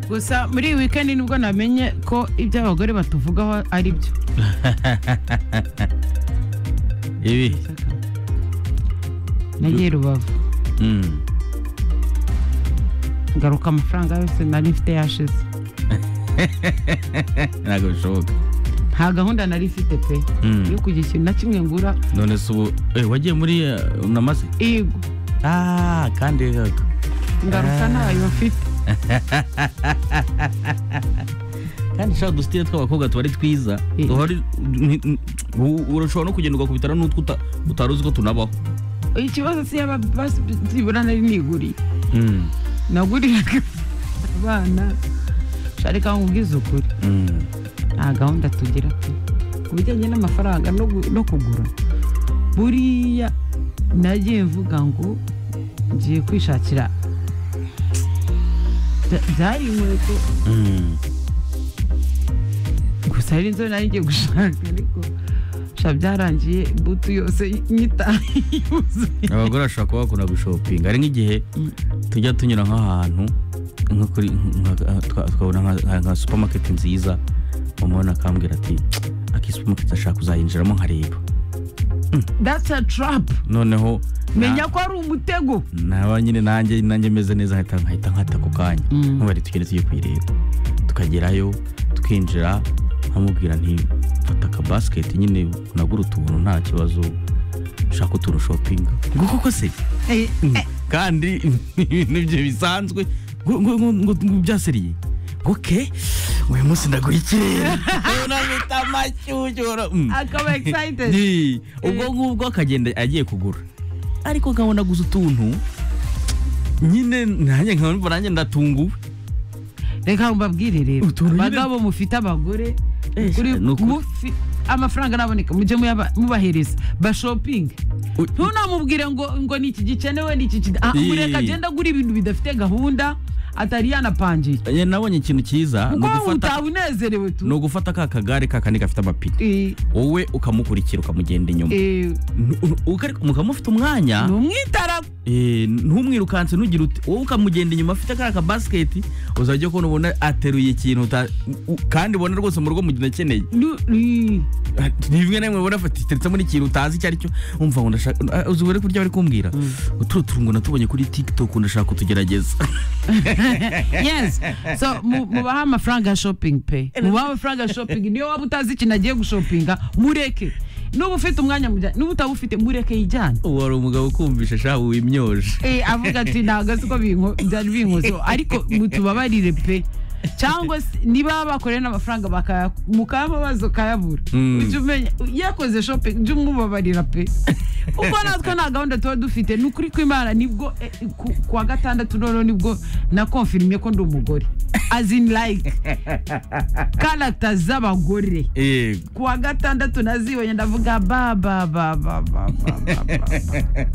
gusa muri iyi wikendi nibwo namenye ko ibyo abagore batuvugaho ari byo ibi nagiye rubavu Mm. ngaruka amafaranga yose nari mfite yashize ntabwo bishoboka nta gahunda nari mfite pe Mm. yo kugira ikintu na kimwe ngura none se ubu eh, wagiye muri eh, unamaze yego ah kandi gaga ngaruka ntayo mfite kandi shaka udusitire tw'abakobwa tuba ari twiza Eh. duhari ni- ni- u- urashobora no kugenda ugakubitana n'utwo uta- utari uzi ko tunabaho ikibazo si yaba basibura nari niguriye naguriraga abana sharika nkubwize ukuri nta gahunda tugira pe ku bijyanye n'amafaranga no gu- no kugura buriya nagiye mvuga ngo ngiye kwishakira Bya- byari inkweto gusa hari inzobe nari ngiye gushaka ariko sha byarangiye butu yose nyitaye yuzuye abagore bashobora kuba bakunda gushopinga hari nk'igihe Mm. tujya tunyura nk'ahantu nko kuri nka- nka- twa- twabona nka- nka supamaketi nziza umubona akambwira ati aki supamaketi ashaka kuzayinjiramo nkareba that's a trap noneho na- menya ko ari umutego naba nyine nanjye nanjye meze neza nkahita nkahita nkata ako kanya Mm. nkubari tugenda tugiye kuyireba tukagerayo twinjira nkamubwira nti fata akabasiketi nyine unagura utuntu nta kibazo ushaka utuntu shopinga ngo koko se Eh, eh, kandi ibintu bye bisanzwe ngo ngo ngo ngo ngo byaseriye ngo ke uyu munsi ndaguha ikirere unamita amashyushyu Mm. akaba excited Ni, ubwo ngubwo akagenda agiye kugura ariko nkabona gusa utuntu nyine nanjye nkabona nanjye ndatunguwe reka mbabwire rero Utuntu nyine- abagabo mufite abagore Eh, kuri ni ukuri. mufi amafaranga araboneka mujye muyaba- mubahereza bashopinge U- ntunamubwire ngo ngo ni iki gikenewe ni iki kida Ah, Ii. mureka agenda agura ibintu bidafite gahunda atari yanapangiye Eh, nabonye ikintu cyiza ni kuko wowe ugufata- utaba unezerewe ni tu ugufata ka kagare ka kandi gafite amapine Eh, wowe ukamukurikira ukamugenda inyuma eh, N- u- ukari- mukaba mufite umwanya ni umwitara eh, ntumwirukanse ntugire ute wowe ukamugenda inyuma afite ka kabasiketi uzajya kubona ubona ateruye ikintu uta- u- kandi ubona rwose mu rugo mugenda akeneye ni- ni- rimwe na rimwe ubona iteretsemo n'ikintu utazi icyo ari cyo umva ngo ndashaka ah, uzi buri kurya bari kumbwira uturo turungo natubonye kuri tiktok ndashaka kutugerageza yes so mu- mubahe amafaranga ya shopping pe mubahe amafaranga ya shopping niyo waba utazi ikintu agiye gushopinga mureke nuba ufite umwanya mujyane nuba utawufite mureke yijyane ubu hari umugabo ukumvisha shaka wimyoje Eh, avuga ati ntabwo si ko binko- byari binkozo ariko mutubabarire pe cyangwa se niba bakoreye n'amafaranga bakaya- mukayababaza ukayabura Mm. ujya umenya yakoze shopping ujya umubabarira pe kuko natwe nta gahunda tuba dufite ni ukuri kw'imana nibwo eh, ku- kuwa gatandatu noneho nibwo nakonfirimye ko ndi umugore as in like karata z'abagore yego kuwa gatandatu nazibonye ndavuga ba ba ba ba ba ba ba ba